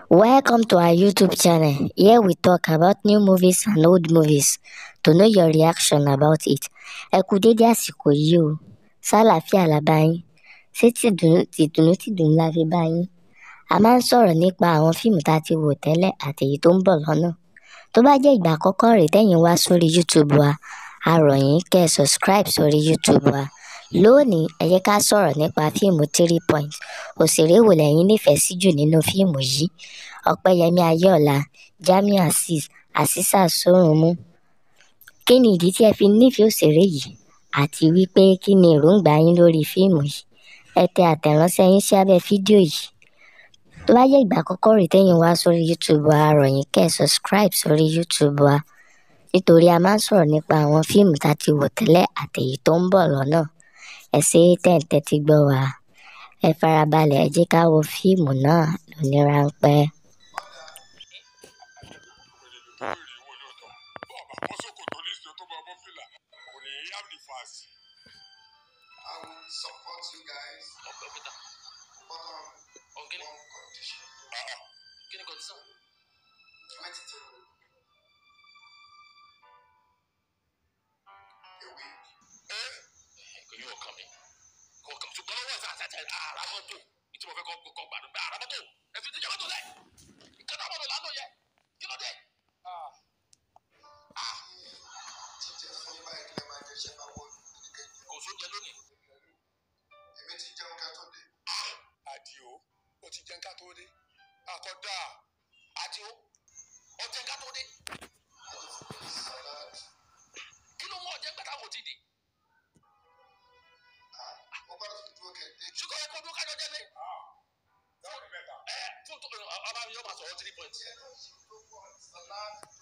Welcome to our YouTube channel. Here we talk about new movies and old movies to know your reaction about it. Ẹ kú dédé àsìkò yìí o. Ṣàlàáfíà la bá yín. Ṣé tìdùnnú tìdùnnú tìdùnnú la fi bá yín? A máa ń sọ̀rọ̀ nípa àwọn fíìmù tá a ti wò tẹ́lẹ̀ àti èyí tó ń bọ̀ lọ́nà. Tó bá jẹ́ ìgbà àkọ́kọ́ rèé tẹ́yin wá sórí YouTube wa, a rọ̀ yín kẹ́ ẹ subscribe sórí YouTube wa. Lónìí, ẹ jẹ́ ká sọ̀rọ̀ nípa fíìmù Three Point. Òṣèré wo lẹ̀yin nífẹ̀ẹ́ sí jù nínú fíìmù yìí? Ọpẹ́yẹmí Ayéọlá, Jamiu Azeez, Azeezat Sorunmu. Kí ni ìdí tí ẹ fi nífẹ̀ẹ́ òṣèré yìí? Àti wípé kí ni èròǹgbà yín lórí fíìmù yìí? Ẹ tẹ àtẹ̀ránṣẹ́ yín sí abẹ́ fídíò yìí. Tó bá jẹ́ ìgbà àkọ́kọ́ rèé tẹ́yin wá sórí YouTube wa, a rọ̀ yín kẹ́ ẹ subscribe sórí YouTube wa. Nítorí a máa ń sọ̀rọ̀ nípa àwọn fíìmù tá a ti wò tẹ́lẹ̀ àti èyí tó ń bọ̀ lọ́nà. Ẹ ṣé tẹ̀ ń tẹ́tí gbọ́ wa. Ẹ farabalẹ̀ ẹ jẹ́ ká wo fíìmù náà lóní ráńpẹ́. I will support you guys, ọpẹ peter but on ọkẹlẹ one condition. kí ni kọtísàn Twenty two. A week. kò yí ọkàn mi kò kàn ṣùgbọ́n lọ́wọ́ ẹ̀sán àti àti ara mọ́tò ní tí mo fẹ́ kọ́ kọ́ gbàdúrà pé ara mọ́tò ẹ̀fìn tí jẹ́ mọ́tò lẹ̀ ìkànnì àwọn ọmọ ìlànà yẹ kí ló dé. Jíjẹ fún yín báyìí kí lè máa jẹ ṣẹ́ máa wọ oníkejì. kò sóúnjẹ lónìí. Èmi ti jẹun ká tó dé. àdìo ó ti jẹun ká tó dé àkọ́dá àti ó ọjẹ ká tó dé Ẹni fún mi salad. kí ló mú ọjẹ gbàtà wò ti dì. Ah, Mo gbọ́dọ̀ fi dúró kẹ̀kẹ́. ṣùgbọ́n ẹ kó dúró kájọ jẹ́ lé. dáwọn mẹ́ta ẹ fún tó ọba mi yóò máa sọ ọ́ three points. Díẹ̀ náà ṣe tó pọ̀ salad